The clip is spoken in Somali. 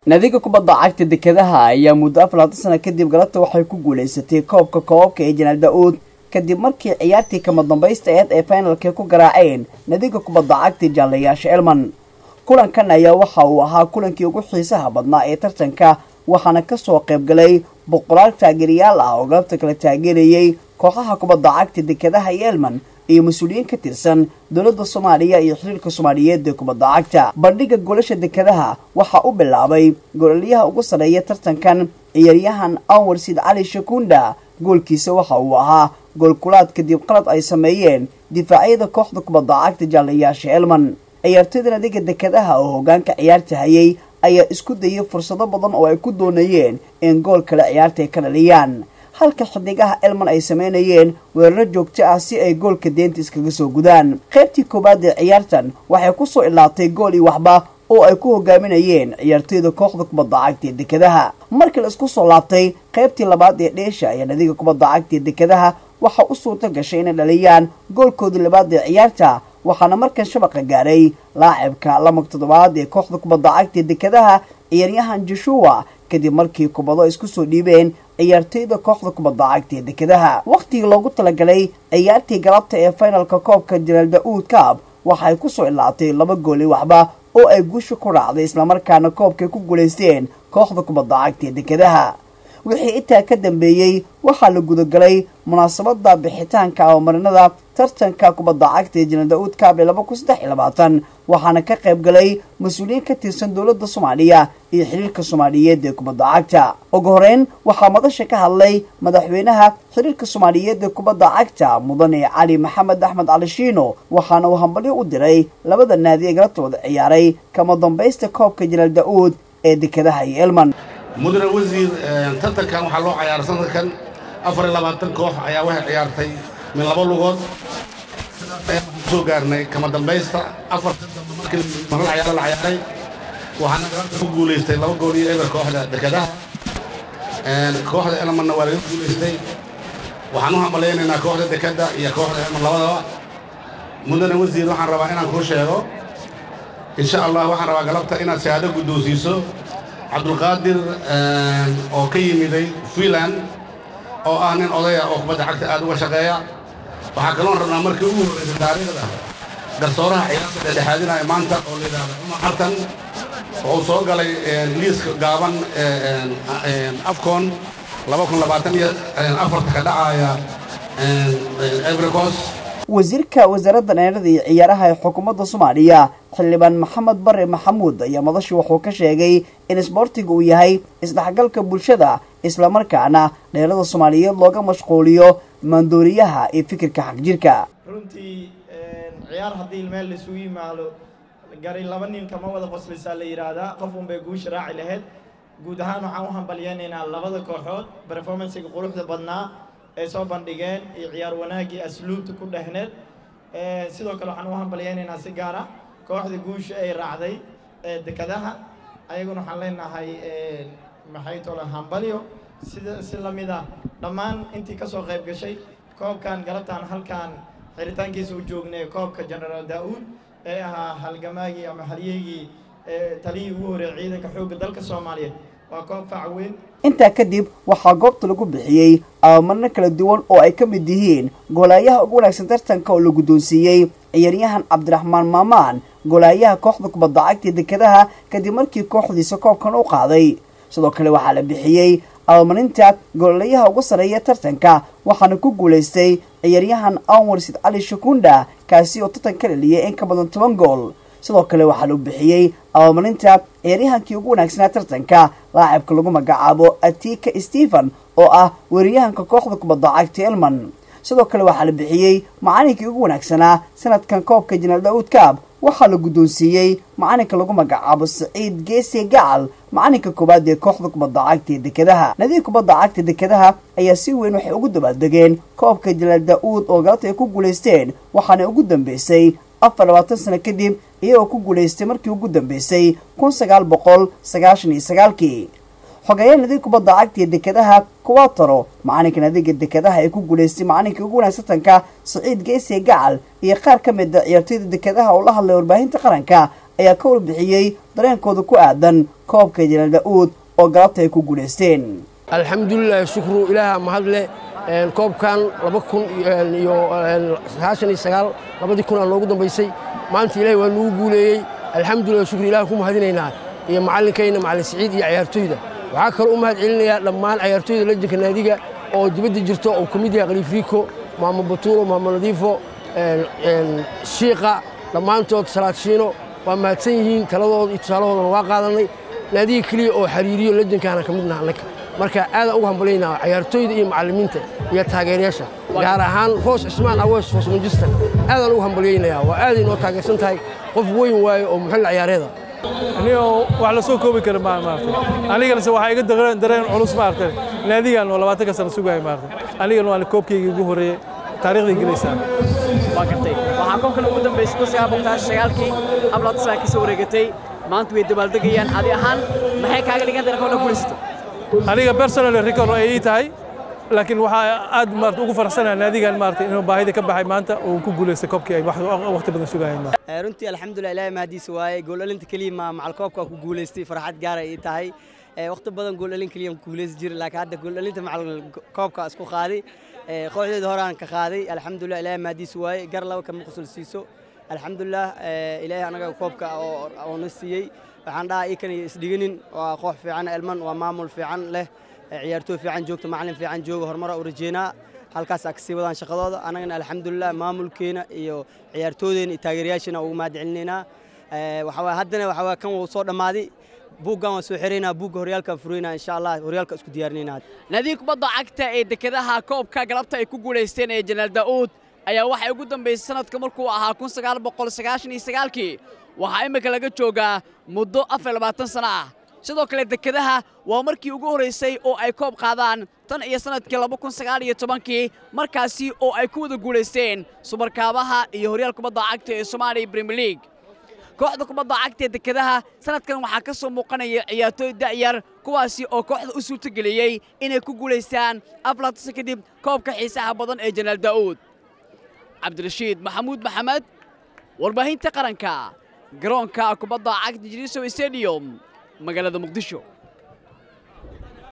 nadiga kubadda cagta dekedaha ayaa muddo afar labaatan sana kadib galabta waxay ku guulaysatay koobka koobabka ee janaal da-uud kadib markii ciyaartii kama dambaysta eed ay finalka ku garaaceen nadiga kubadda cagta jaalayaasha elman kulankan ayaa waxa uu ahaa kulankii ugu xiisaha badnaa ee tartanka waxaana kasoo qaybgalay boqolaal taageerayaal ah oo galabta kala taageerayay kooxaha kubadda cagta dekedaha iyo elman iyo mas-uuliyiin ka tirsan dowladda soomaaliya iyo xiriirka soomaaliyeed ee kubadda cagta bandhiga goolasha dekedaha waxaa u bilaabay gololyaha ugu sarreeya tartankan ciyaaryahan anwar sid cali shakunda goolkiisa waxa uu ahaa goolkulaad kadib qalad ay sameeyeen difaacyada kooxda kubadda cagta jaalayaasha elman ciyaartoyda nadiga dekedaha oo hogaanka ciyaarta hayay ayaa isku dayay fursado badan oo ay ku doonayeen in gool kale ciyaarta ay ka dhaliyaan halka xidigaha elman ay sameynayeen weeraro joogto ah si ay goolka deenta iskaga soo gudaan qaybtii koowaad ee ciyaartan waxay kusoo ilaatay gool iyo waxba oo ay ku hogaaminayeen ciyaartoyda kooxda kubadda cagta ee dekedaha markii la isku soo laabtay qaybtii labaad ee dheesha ayaa nadiga kubadda cagta ee dekedaha waxaa u suurto gashay inay dhaliyaan goolkoodii labaad ee ciyaarta waxaana markan shabaqa gaaray laacibka lamag toddobaad ee kooxda kubadda cagta ee dekedaha ciyaaryahan joshua kadib markii kubado isku soo dhiibeen ciyaartoyda kooxda kubadda cagta ee dekedaha wakhtigii loogu talagalay ciyaartii galabta ee finalka koobka janaal da-uud kaab waxay kusoo ilaatay laba gooli waxba oo ay guusha ku raacday islamarkaana koobkay ku guulaysteen kooxda kubadda cagta ee dekedaha wixii intaa ka dambeeyey waxaa la gudagalay munaasabada bixitaanka abamarinada tartanka kubadda cagta ee janaal da-uud kaab ee laba kun saddex iyo labaatan waxaana ka qayb galay mas-uuliyiin ka tirsan dowladda soomaaliya iyo xiriirka soomaaliyeed ee kubadda cagta ugu horeyn waxaa madasha ka hadlay madaxweynaha xiriirka soomaaliyeed ee kubadda cagta mudane cali maxamed axmed cali shiino waxaana uu hambalyo u diray labada naadi ee galabta wada ciyaaray kama dambaysta koobka janaal da-uud ee dekedaha iyo elman mudane wasiir tartankan waxaa loo ciyaaray sanadkan afar iyo labaatan koox ayaa waxay ciyaartay min laba lugood soo gaarnay kama dambaysta afar markii maral ciyaaro la ciyaaray waxaana galabta ku guulaystay laba gool iyo eber kooxda dekedaha kooxda elmanna waa laga guulaystay waxaan u hambalaynaynaa kooxda dekeda iyo kooxda elman labadaba mudane wasiir waxaan rabaa inaan kuu sheego insha allah waxaan rabaa galabta inaad shahaado guddoonsiiso cabdulqaadir oo ka yimiday fiinland oo ah nin odaya oo kubadda cagta aad uga shaqeeya waxaa kaloon rabnaa markii ugu horraysay taariikhda garsooraha ciyaarta dhexdhexaadinaya maanta oo la yidhahda cumar xartan oo uu soo galay liiska gaaban afcon laba kun labaatan iyo afarta ka dhacaya ivory wasiirka wasaaradda dhalinyarada iyo ciyaaraha ee xukuumadda soomaaliya xildhibaan maxamed bare maxamuud ayaa madasha wuxuu ka sheegay in isboortiga uu yahay isdhexgalka bulshada islamarkaana dhalinyarada soomaaliyeed looga mashquuliyo maandooriyaha iyo fikirka xagjirka runtii ciyaar haddii meel laisugu yimaado gari laba nin kama wada qoslaysaa la yidhaahdaa qof unbay guusha raaci lahayd guud ahaan waxaan u hambalyeynaynaa labada kooxood performancega quruxda badnaa ay soo bandhigeen iyo ciyaar wanaaggii asluubta ku dhehneed sidoo kale waxaan u hambalyeynaynaa si gaar ah kooxda guusha ay raacday dekadaha ayaguna waxaan leenahay maxay tole hambalyo sida si la mid ah dhammaan intii kasoo qayb gashay koobkan galabtaan halkaan xiritaankiisa u joognay koobka genaraal daa-uud ee ahaa halgamaagii ama halyeygii taliyii ugu horeeyay ciidanka xoogga dalka soomaaliyeed waa koob fac weyn intaa kadib waxaa goobta lagu bixiyey abamarno kala duwan oo ay ka mid yihiin goolaayaha ugu wanaagsan tartanka oo la guddoonsiiyey ciyaaryahan cabdiraxmaan maamaan goolaayaha kooxda kubadda cagta dekedaha kadib markii kooxdiisa koobkan u qaaday sidoo kale waxaa la bixiyey abamarinta goolayaha ugu sarreeya tartanka waxaana ku guulaystay ciyaaryahan anwar sid cali shakunda kaasi oo tartan ka dhaliyay in ka badan toban gool sidoo kale waxaa loo bixiyey abamarinta ciyaaryahankii ugu wanaagsanaa tartanka laacibka lagu magacaabo atika stephen oo ah weeraryahanka kooxda kubadda cagta elman sidoo kale waxaa la bixiyey macalinkii ugu wanaagsanaa sanadkan koobka janaal da-uud kaab waxaa la guddoonsiiyey macalinka lagu magacaabo saciid geese gacal macalinka koowaad ee kooxda kubadda cagta ee dekedaha nadiga kubadda cagta dekedaha ayaa si weyn waxay ugu dabaaldegeen koobka janaal da-uud oo galabta ay ku guulaysteen waxaana ugu dambeysay afar labaatan sano kadib iyagoo ku guulaystay markii ugu dambeysay kun sagaal boqol sagaashan iyo sagaalkii xogeeyaha nadiga kubadda cagta ee dekedaha kuwataro macalinka nadiga dekedaha ee ku guulaystay macalinkii ugu wanaagsatanka saciid geese gacal iyo qaar ka mid a ciyaartoyda dekedaha oo la hadlay warbaahinta qaranka ayaa ka warbixiyey dareenkooda ku aadan koobka janaal da-uud oo galabta ay ku guulaysteen alxamdulilah shukru ilaaha mahadle koobkan laba kun iyo sagaashan iyo sagaal labadii kun aa noogu dambaysay maanta ilahay waa nugu guuleeyey alxamdulilah shukru ilaah ku mahadinaynaa iyo macallinkayna macallin siciid iyo cayaartooyda waxaa kaloo u mahad celinayaa dhammaan cayaartooyda lajinka naadiga oo dibadda jirto oo ka mid yahay khaliif riiko maamo batuulo maamo nadiifo shiiqa dhammaantood salaadshiino waa mahadsan yihiin taladooda iyo tusaalahoodana waa qaadannay naadiga keliya oo xiriiriyo lajankaana ka midnaha annaga marka aadaan ugu hambalyaynaa cayaartooyda iyo macallimiinta iyo taageerayaasha gaar ahaan roos cismaan awees roos manchester aadaan ugu hambalyaynayaa waa aaday noo taageersan tahay qof weyn waaye oo muxilla ciyaareeda anigoo wax la soo koobi kara maa maartay aniganase waxaa iga dareen dareen culus maartay naadigan oo labaatanka sano sugaya maartay anigan waa koobkaygii ugu horreeyey taariikhday gelaysaa waa gartay waxaa koobkan ugu dambaysay kun sagaal boqol sagaalkii ablaad saa ka soo wareegatay maanta way dabaaldegayaan adi ahaan maxay kaaga dhigan tahay koobka guulaysato aniga personal record ay ii tahay laakiin waxaa aad maarta ugu faraxsanahay naadigan maarta inuu baahida ka baxay maanta oo uu ku guulaystay koobkii ay waqti badan sugayeen runtii alxamdulilah ilaahay mahadiisa waaye gooldhalinta keliya ma macal koobka ku guulaystay farxad gaar ay ii tahay waqti badan gooldhalin keliya ku guulaysan jiray laakiin hadda gooldhalinta macal koobka isku qaaday kooxdeeda horaan ka qaaday alxamdulilah ilaahay mahadiisa waaye gar laba kama qusul siiso alxamdulilah ilaahay anaga koobka oo na siiyey waxaan dhahaa iikan iyo isdhiganin waa koox fiican elman waa maamul fiican leh ciyaartooy fiican joogta macallin fiican jooga horumara u rajeynaa halkaas aa kasii wadaan shaqadooda annagana alxamdulilah maamulkeena iyo ciyaartooydeena iyo taageerayaasheena ugu mahad celinaynaa waxaa haddana waxaa kan wuu soo dhammaaday buuggan waan soo xiraynaa buugga horyaalkaan furaynaa insha allah horyaalka isku diyaarinaynaa naadiga kubadda cagta ee dekedaha koobka galabta ay ku guulaysteen ee janaal daa'uud ayaa waxay ugu dambaysay sanadka markuu ahaa kun sagaal boqol sagaashan iyo sagaalkii waxaa imminka laga joogaa muddo afar labaatan sano ah sidoo kale dekedaha waa markii ugu horraysay oo ay koob qaadaan tan iyo sannadkii laba kun sagaal iyo tobankii markaasi oo ay ku wada guulaysteen subarkaabaha iyo horyaal kubadda cagta ee soomaaliya brimier league kooxda kubadda cagta ee dekedaha sanadkan waxaa ka soo muuqanaya ciyaartooy da'yar kuwaasi oo kooxda u suurtageliyey inay ku guulaystaan aflatasa kadib koobka xiisaha badan ee janaal daa'uud cabdirashiid maxamuud maxamed warbaahinta qaranka garoonka kubadda cagta jirisow stadium magaalada muqdisho